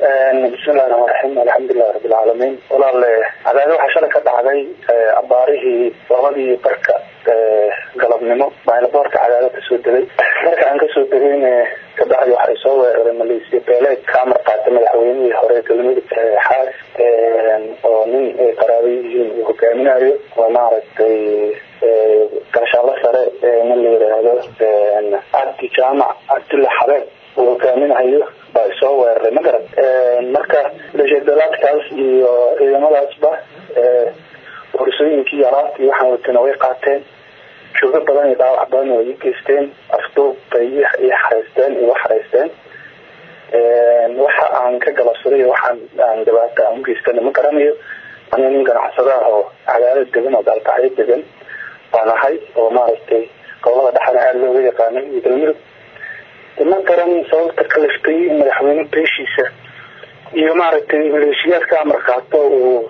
bismillahi raxmaan raxiim alxamdulilahi rabbilcaalamiin walaale cadaado waxaa shalay ka dhacday abaarihii labadii barka galabnimo baa laboorka cadaado kasoo degay marka aan kasoo degayn kabacdi waxay soo weeraray maleesiya beeleed ka amar qaatay madaxweynihii hore galmudug xaas oo nin ay qaraaba yihiin uu hogaaminayo oo maaragtay gaashaalo sare nin la yiraahdo cabdi jaamac cabdulla xabeeb uu hogaaminayo baa isoo weeraray ma garan marka leeshadalaadkaas iyo ciidamadaasba boorsooyinkii alaabtii waxaan watana way qaateen joogo badan iyo dhaawac badan oo ii geysteen afduub bay ii xareysteen igu xareysteen waxa aan ka galabsaday waxaan aan dhibaato aan ugeystana ma garanayo aniga nin ganacsada ah oo cadaalad degan oo daalkacyo degan baan ahay oo maaragtay gobolada dhexana aada looga yaqaanay iyo galmudug ma garan sababta kaliftay in madaxweyne beeshiisa iyo maaragtay maleeshiyaadka amar qaato uu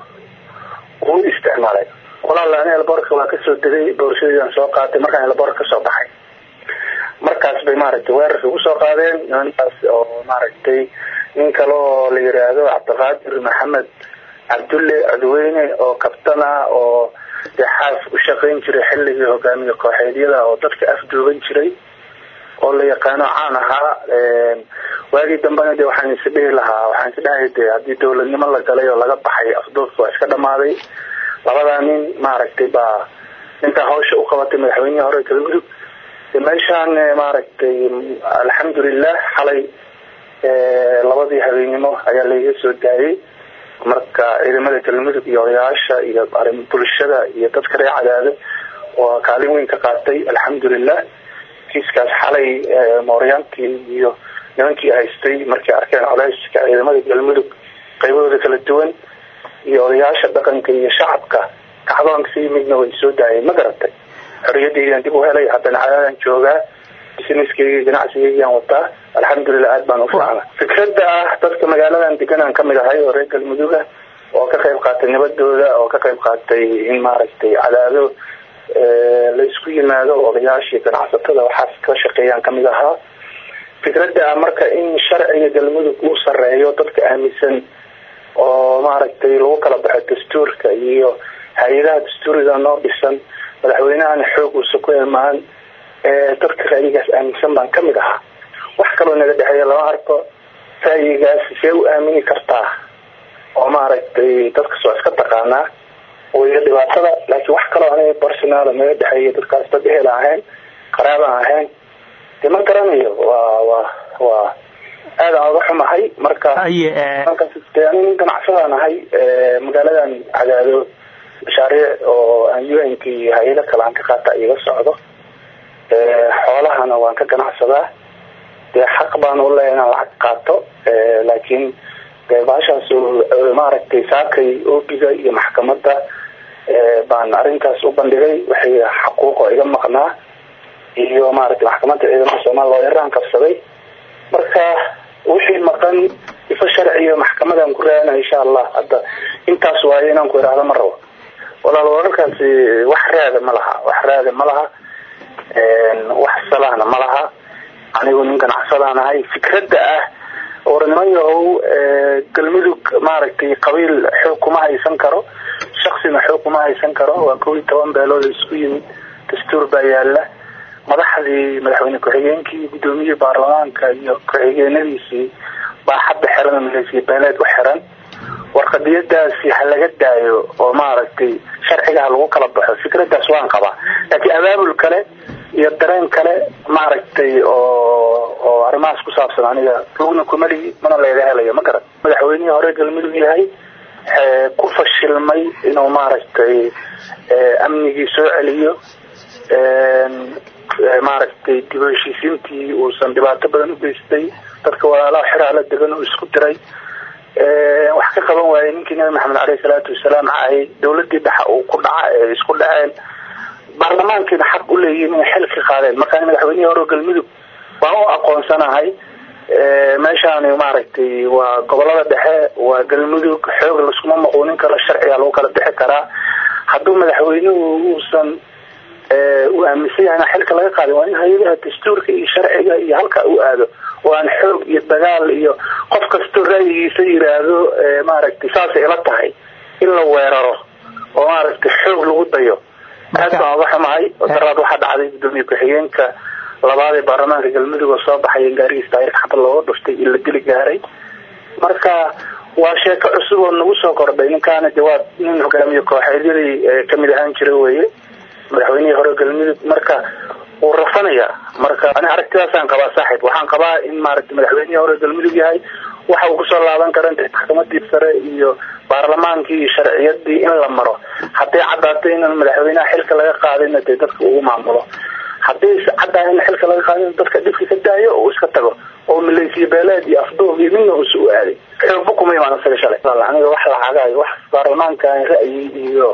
uu isticmaalay walaala ani elboorka waa kasoo degay boorshadeedaan soo qaatay markaan elboorka kasoo baxay markaas bay maaragtay weerarka ugu soo qaadeen nimankaas oo maaragtay nin kale oo la yiraahdo cabdiqaadir maxamed cabdulle codweyne oo kabtan ah oo dee xaas u shaqayn jiray xilligii hogaamiye kooxeedyada oo dadka afduuban jiray oo la yaqaano caan ahaa waagii dambena de waxaan is dhihi lahaa waxaan is dhahay de haddii dawladnimo la galay oo laga baxay afduubka waa iska dhamaaday labadaa nin maaragtay baa ninkaa hawsha u qabatay madaxweynihii hore galmudug meeshaan maaragtay alxamdulilah xalay labadii habeenimo ayaa laiga soo daayay marka ciidamada galmudug iyo odayaasha iyo arin bulshada iyo dadka reer cadaado waa kaalin weyn ka qaatay alxamdulilah kiiskaas xalay mooryaantii iyo nimankii haystay markay arkeen coleyska ciidamada galmudug qaybahooda kala duwan iyo odayaasha dhaqanka iyo shacabka kacdoonka si midna way soo daayeen ma garatay xoriyadeydan dib u helay haddana cadaadan joogaa businesskeyga ganacsigeygaan wataa alxamdulilah aad baan ufiicna fikrada ah dadka magaaladan deganaan kamid ahay oo reer galmuduga oo ka qayb qaatay nabadooda oo ka qayb qaatay in maaragtay cadaado la isku yimaado odayaashii ganacsatada waxaas ka shaqeeyaan kamid ahaa fikrada ah marka in sharciga galmudug uu sareeyo dadka aaminsan oo maaragtay lagu kala baxo dastuurka iyo hay-adaha dastuuriga noo dhisan madaxweynahana xoog uusa ku imaan dadka ra'yigaas aaminsan baan kamid ahaa wax kaloo naga dhexeeya lama arko ra'yigaas see u aamini kartaa oo maaragtay dadkas waa iska taqaanaa waya dhibaatada laakiin wax kaloo aniga personaal naga dhexeeya dadkaas dad ehel ahayn qaraabaan ahayn de ma garanayo waa waa waa aad aan uga xumahay marka ani nin ganacsadaan ahay magaaladan cadaado mashaariic oo aan u n k iyo hay-ado kale aan ka qaata iga socdo xoolahana waan ka ganacsadaa dee xaq baan u leeya inaan lacag qaato laakiin de baashaas maaragtay saakay oobiga iyo maxkamada baan arrintaas u bandhigay waxay xaquuqo iga maqnaa iyo maaragtay maxkamadda ciidamada soomaaliya loo yaraan qabsaday marka wixii maqan ifa sharciyo maxkamadan ku raadina insha allah hadda intaas waayo inaan ku idhaahdo ma rabo walaal wararkaasi wax raada ma laha wax raada ma laha wax salahna ma laha anigu nin ganacsadaan ahay fikradda ah war niman yahow galmudug maaragtay qabiil xoog kuma haysan karo shaksina xoog kuma haysan karo waa kow iyo toban beelood isku yimid dastuur baa yaala madaxdii madaxweyne ku-xigeenkii gudoomiyihii baarlamaanka iyo ku-xigeenadiisii baa hadda xiran maleesiya beeleed u xiran warqadiyadaasi ha laga daayo oo maaragtay sharciga ha lagu kala baxo fikradaas waan qabaa laakiin abaabul kale iyo dareen kale maaragtay oo oo arrimahaas ku saabsan aniga lugna kumali mana leega helayo ma garan madaxweynihii hore galmudug yahay ku fashilmay inuu maaragtay amnigii soo celiyo maaragtay dib u heshiisiintii uusan dhibaato badan u geystay dadka walaalaha xiraala degan oo isku diray wax ka qaban waayay ninkii nabi maxamed caleyhi salaatu wasalaam cahay dawladii dhexa uu ku dhaca ee isku dhaceen baarlamaankiina xaq u leeyihiin inay xil ka qaadeen markaa madaxweynihii hore galmudug waan u aqoonsanahay meeshaani maaragtay waa gobolada dhexe waa galmudug xoog laskuma maquunin karo sharciga lagu kala bixi karaa hadduu madaxweynuhu uusan uu aaminsan yahay in xilka laga qaaday waa in hay-adaha dastuurka iyo sharciga iyo halka uu aado oo aan xoog iyo dagaal iyo qof kastoo ra'yigiisa yiraahdo maaragtay saasay ila tahay in la weeraro oo maaragtay xoog lagu dayo aad baan uga xumahay daraad waxaa dhacday gudoomiye ku-xigeenka labaad ee baarlamaanka galmudug oo soo baxay gaarigiis taayirka xabad looga dhuftay in la dili gaaray marka waa sheeko cusub oo nagu soo kordhay ninkaana de waa nin hogaamiye kooxeedyadii kamid ahaan jira weye madaxweynihii hore galmudug marka wuu rafanaya marka ani aragtidaasaan qabaa saaxiib waxaan qabaa in maaragtay madaxweynihii hore galmudug yahay waxa uu kusoo laaban kara maxkamadii sare iyo baarlamaankii iyo sharciyadii in la maro hadday caddaatay in madaxweynaha xilka laga qaadayna dee dadka ugu maamulo haddii caddaa in xilka laga qaadin dadka dhibka ka daayo oo iska tago oo malaysiya beeleed iyo afduub iyo midna usu u aaday xoogba kuma imaan isaga shalay aniga wax lacagayo wax baarlamaankan ra'yi iyo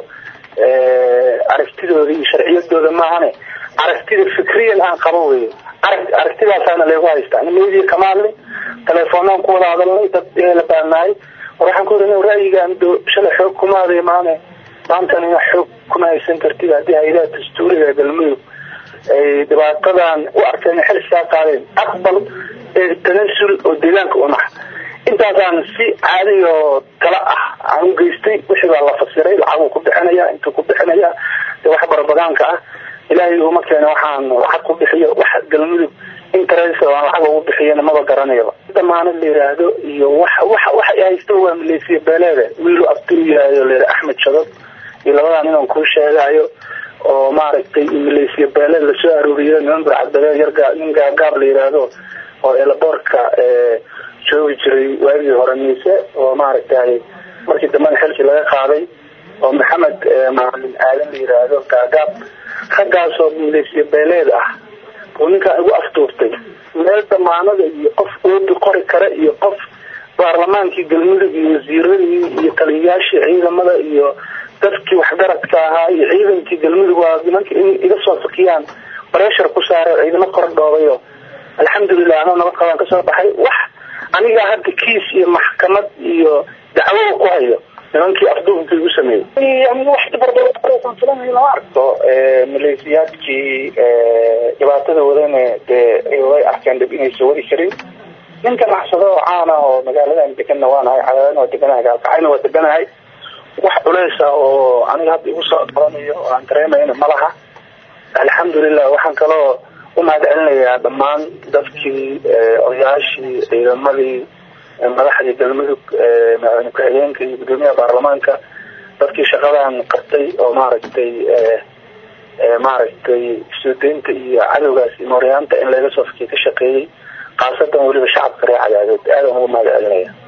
aragtidooda iyo sharciyadooda maahane aragtida fikriyan aan qabo wey arag aragtidaasaana leegu haystaa media kama hadlin telefoonaan ku wada hadalnay dad la baanaay war waxaan ku iri ra'yigaan do shalay xoog kuma haday maane maantana ina xoog kuma haysan kartid haddii hay-adaha dastuuriga galmudug ay dhibaatadan u arkeen xil saa qaadeen aqbal ee tanasul oo deegaanka unax intaasaan si caadi oo kala ah aan u geystay wixii baa la fasiray lacaguu ku bixinaya intuu ku bixinaya de wax barabagaanka ah ilaahay uma keena waxaan lacag ku bixiyo wax galmudug interest aan lacag ugu bixiyana maba garanayaba damaanad la yiraahdo iyo wax wax wax ay haysto waa malaysiya beeleeda wiilu abdul yiraahdo la axmed shadad iyo labadan inaan kuu sheegayo oo maaragtay malaysiya beeleed lasoo aruuriyo niman burcadbadeed yarga nin gaagaab la yiraahdo oo elaboorka joogi jiray waagii hore miise oo maaragtay markii dambena xilkii laga qaaday oo maxamed maalin aadan la yiraahdo gaagaab raggaasoo malaysiya beeleed ah uu ninkaan igu aftuurtay meel damaanada iyo qof oobi qori kara iyo qof baarlamaankii galmudug iyo wasiiradii iyo taliyayaashii ciidamada iyo dadkii waxgaradka ahaa iyo ciidankii galmudug waa nimanka in iga soo fakiyaan breshar ku saaray ciidamo kor dhoobayo alxamdulilah anoo nabad qabaan kasoo baxay wax anigaa hadda kiis iyo maxkamad iyo dacwada ku hayo nimankii afduubka igu sameeyey wax barbaan filanay lama arko maleesiyaadkii dhibaatada wadana dee way arkeen dhib inaysa wadi karin nin ganacsado oo caana oo magaaladan deganna waanahay cadaadana waa deganahay gaalkacayna waa deganahay wax culeysa oo aniga hadda igu soo qoranayo oo aan dareemayna ma laha alxamdulilah waxaan kaloo u mahad celinayaa dhammaan dadkii odayaashii ciidamadii madaxdii galmudug madaxweyne ku-xigeenka iyo gudoomiyaha baarlamaanka dadkii shaqadan qabtay oo maaragtay maaragtay suudeynta iyo cadowgaas iyo mooryaanta in laga soo fakiya ka shaqeeyey khaasatan weliba shacabka reer cadaadeed aadan ugu mahad celinaya